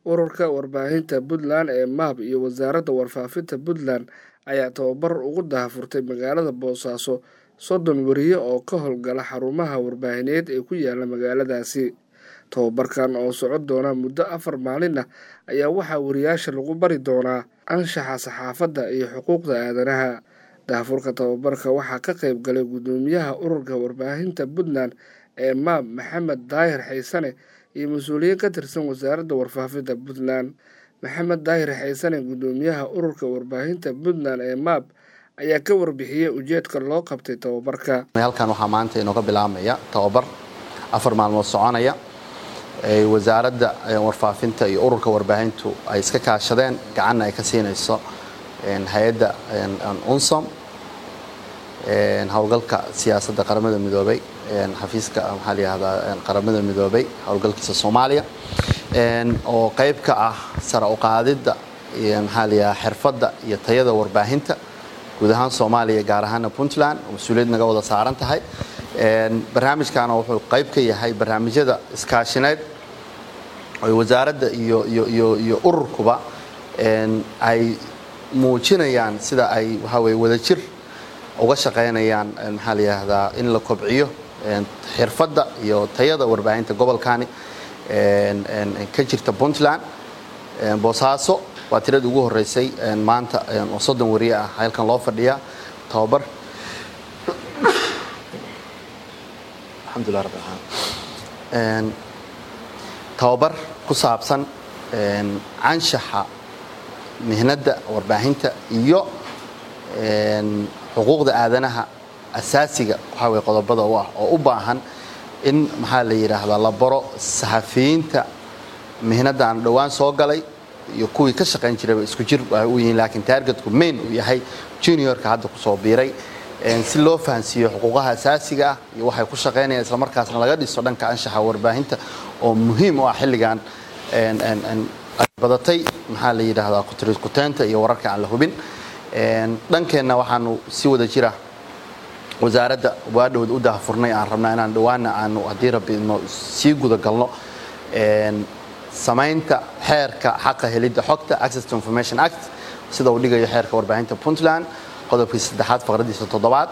ururka warbaahinta puntland ee maab iyo wasaaradda warfaafinta puntland ayaa tababar ugu dahafurtay magaalada boosaaso soddon weriye oo ka howlgala xarumaha warbaahineed ee ku yaala magaaladaasi tababarkan oo socon doona muddo afar maalin ah ayaa waxaa wariyaasha lagu bari doonaa anshaxa saxaafadda iyo xuquuqda aadanaha daafurka tababarka waxaa ka qayb galay guddoomiyaha ururka warbaahinta puntland ee maab maxamed daahir xaysane iyo mas-uuliyiin ka tirsan wasaaradda warfaafinta puntland maxamed daahir xaysane guddoomiyaha ururka warbaahinta puntland ee maab ayaa ka warbixiyey ujeedka loo qabtay tababarka halkan waxaa maanta inooga bilaabmaya tababar afar maalmood soconaya wasaaradda warfaafinta iyo ururka warbaahintu ay iska kaashadeen gacanna ay ka siinayso hay-adda unsom howlgalka siyaasadda qaramada midoobay xafiiska maxaa layihahdaa qaramada midoobay howlgalkiisa soomaaliya oo qayb ka ah sara uqaadidda maxaa layihaha xirfadda iyo tayada warbaahinta guud ahaan soomaaliya gaar ahaana puntland oo mas-uuliyad naga wada saaran tahay barnaamijkana wuxuu qayb ka yahay barnaamijyada iskaashineed oy wasaaradda iyo iyo ururkuba ay muujinayaan sida ay waxaa weye wadajir uga shaqaynayaan maxaa layihahdaa in la kobciyo xirfadda iyo tayada warbaahinta gobolkani ka jirta puntland boosaaso waa tiradii ugu horeysay maanta oo soddon wariye ah halkan loo fadhiyaa tababar alxamdulilah rabbi alamin tababar ku saabsan canshaxa mihnadda warbaahinta iyo xuquuqda aadanaha asaasiga waxaa weye qodobada u ah oo u baahan in maxaa la yidhaahdaa la baro saxafiyiinta mihnaddan dhowaan soo galay iyo kuwii ka shaqayn jirayba isku jir ay u yihiin laakiin taargetku main uu yahay juniorka hadda kusoo biiray si loo fahansiiyo xuquuqaha asaasiga ah iyo waxay ku shaqaynayaan islamarkaasna laga dhiso dhanka anshaxa warbaahinta oo muhiim u ah xilligan badatay maxaa la yidhaahdaa kuteynta iyo wararka aan la hubin dhankeenna waxaanu si wada jira wasaaradda waadhood u dahafurnay aan rabnaa inaan dhawaana aanu haddii rabbi ino sii gudagalno samaynta xeerka xaqa helidda xogta access to information act sida uu dhigayo xeerka warbaahinta puntland qodobkiisa saddexaad faqradiisa toddobaad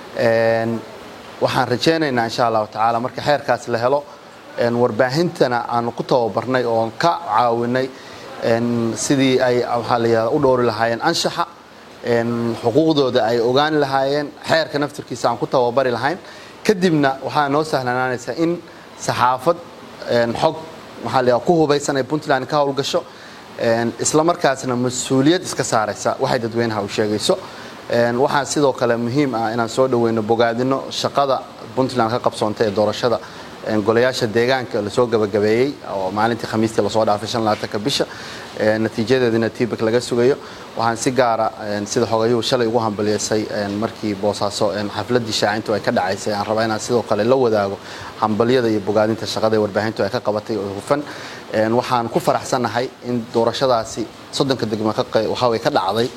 waxaan rajaynaynaa insha allahu tacaala marka xeerkaas la helo warbaahintana aanu ku tababarnay oon ka caawinay sidii ay waxaa la yihahda u dhowri lahaayeen anshaxa xuquuqdooda ay ogaani lahaayeen xeerka naftirkiisa aan ku tababari lahayn kadibna waxaa noo sahlanaanaysa in saxaafad xog waxaa la ku hubaysan ay puntland ka howlgasho isla markaasna mas-uuliyad iska saaraysa waxay dadweynaha u sheegayso waxaa sidoo kale muhiim ah inaan soo dhaweyno bogaadino shaqada puntland ka qabsoonta ee doorashada golayaasha deegaanka lasoo gabagabeeyey oo maalintii khamiistii lasoo dhaafay shan labaatanka bisha natiijadeedina tibak laga sugayo waxaan si gaara sida xogayuhu shalay ugu hambaliyeysay markii boosaaso xafladii shaacintu ay ka dhacaysay aan rabaa inaan sidoo kale la wadaago hambalyada iyo bogaadinta shaqada ee warbaahintu ay ka qabatay oo hufan waxaan ku faraxsannahay in doorashadaasi soddonka degmo waxaway ka dhacday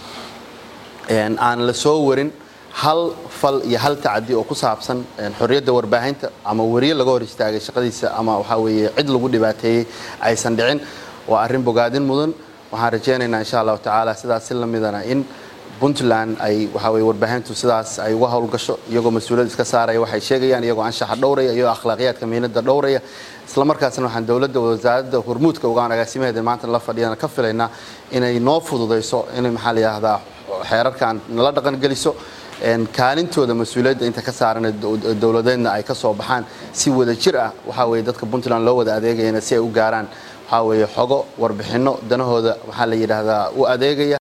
aan la soo warin hal fal iyo hal tacadi oo ku saabsan xorriyadda warbaahinta ama weriye laga hor istaagay shaqadiisa ama waxaa weeye cid lagu dhibaateeyey aysan dhicin waa arrin bogaadin mudan waxaan rajaynaynaa insha allahu tacaala sidaas si lamidana in puntland ay waxaa weye warbaahintu sidaas ay uga howlgasho iyagoo mas-uuliyad iska saaraya waxay sheegayaan iyagoo anshaxa dhowraya iyagoo akhlaaqiyaadka mihnada dhowraya isla markaasna waxaan dowladda wasaaradda hormuudka ugaan agaasimaheeda maanta la fadhiyana ka filaynaa inay noo fududayso inay maxaa la yidhahdaa xeerarkan nala dhaqan geliso kaalintooda mas-uuliyadda inta ka saaran dowladeedna ay ka soo baxaan si wada jir ah waxaa weye dadka puntland loo wada adeegayana si ay u gaaraan waxaa weeye xogo warbixinno danahooda waxaa la yidhaahdaa u adeegaya